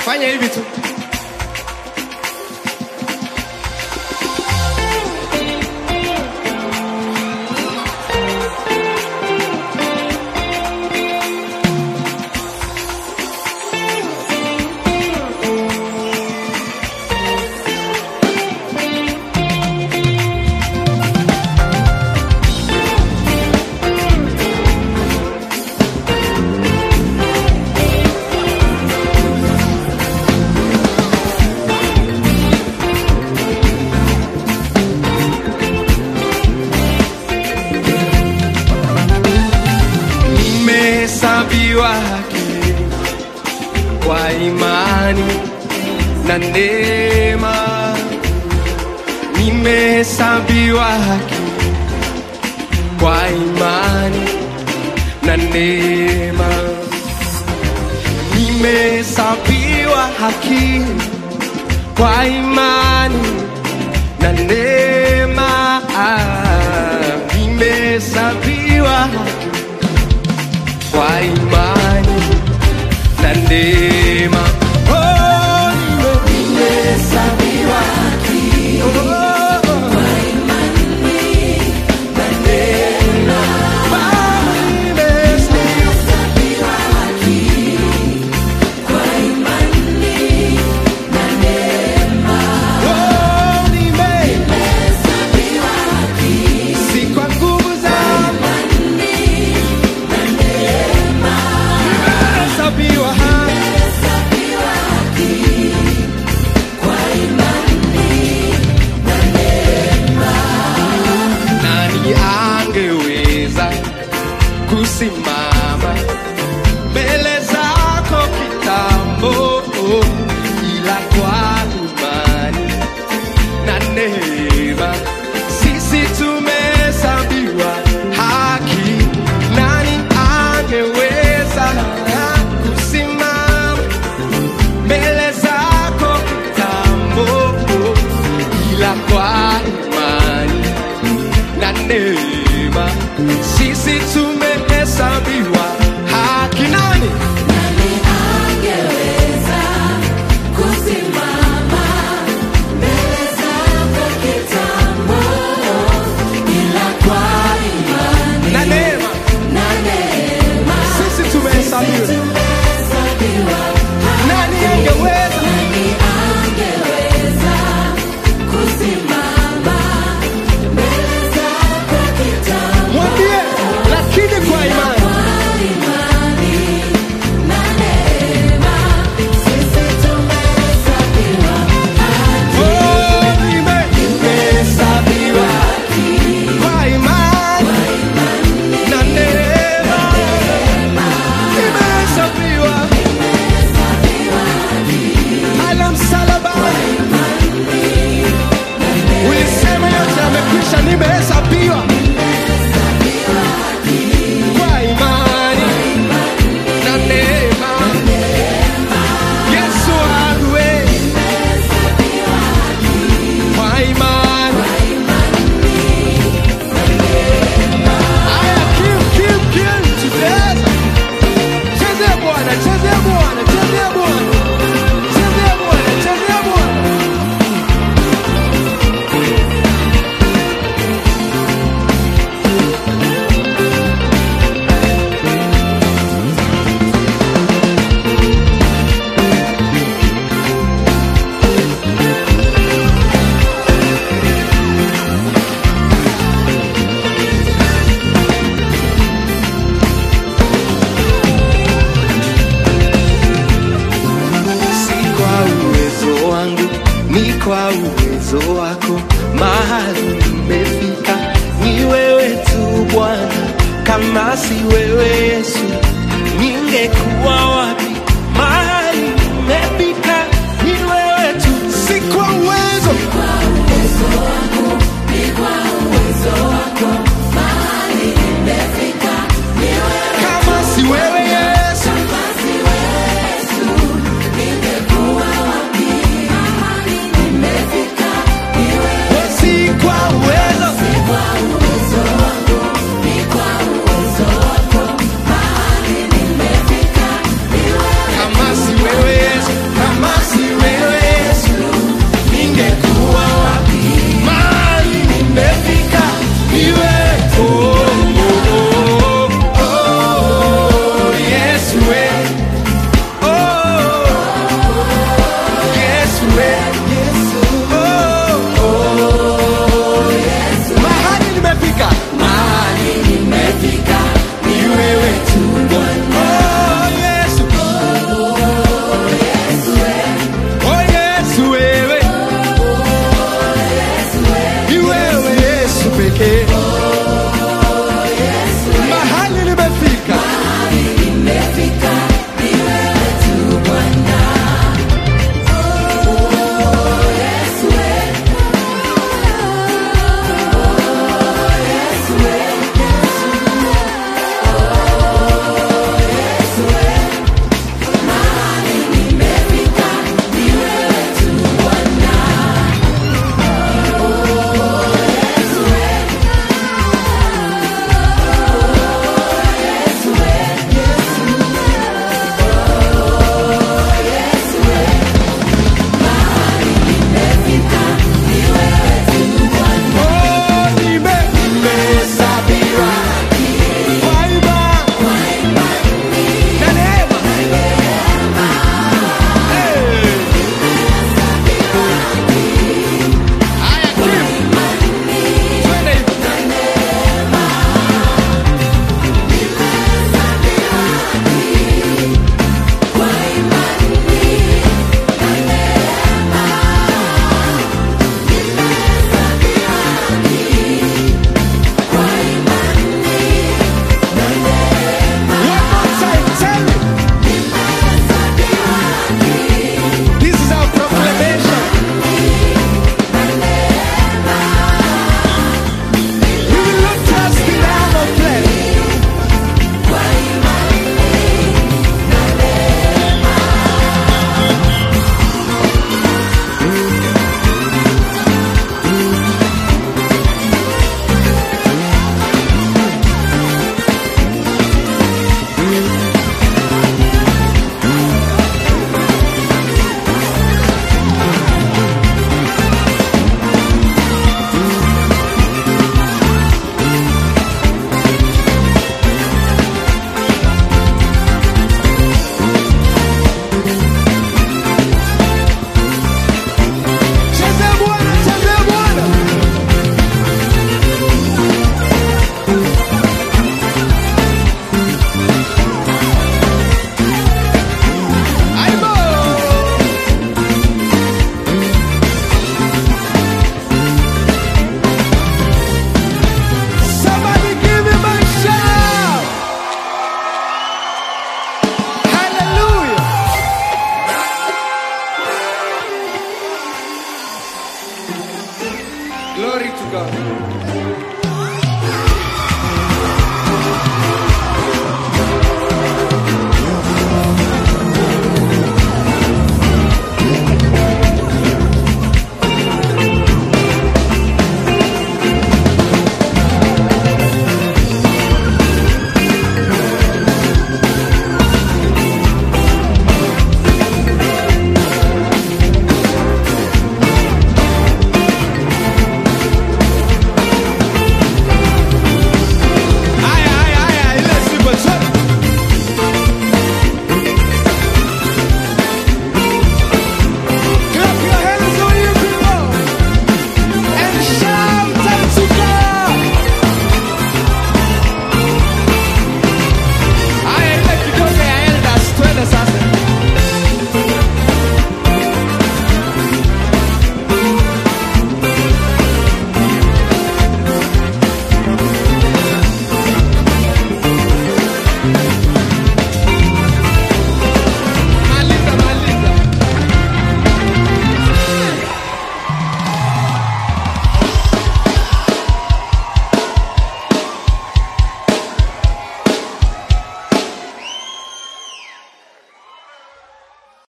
fanya hivi tu. Nimehesabiwa haki kwa imani na neema, nimehesabiwa haki kwa imani na neema, nimehesabiwa haki kwa imani na neema, Ah, nimehesabiwa haki kwa imani na neema. Oh, nime- nimehesabiwa haki. Oh, Baba, nimehesabiwa Oh, nime- si kwa nguvu zangu. Nimehesabiwa haki. Nani angeweza kusimama mbele zako kitambo, ila kwa imani na neema sisi tumehesabiwa haki. Nani angeweza kusimama mbele zako kitambo, ila kwa imani na neema sisi tumehesabiwa haki. Nani Angeweza kusimama mbele zako kitambo, ila kwa imani na neema na neema sisi tumehesabiwa. tumehesabiwa Nani angeweza Nani angeweza kusimama mbele zako kitambo, mwambie, lakini kwa imani kwa imani na neema sisi tumehesabiwa oh, nime- nimehesabiwa kwa imani na neema nimehesabiwa ala msalabani ulisema yote amekwisha, nimehesabiwa kwa imani na neema. Yesu ague kwa imani. Aya, kill, kill, kill, chezea. Chezea Bwana, chezea Bwana, chezea Bwana. Chezea Bwana, chezea Bwana. si kwa uwezo wangu, ni kwa uwezo wako. Mahali nimefika ni wewe tu Bwana, kama si wewe Yesu ningekuwa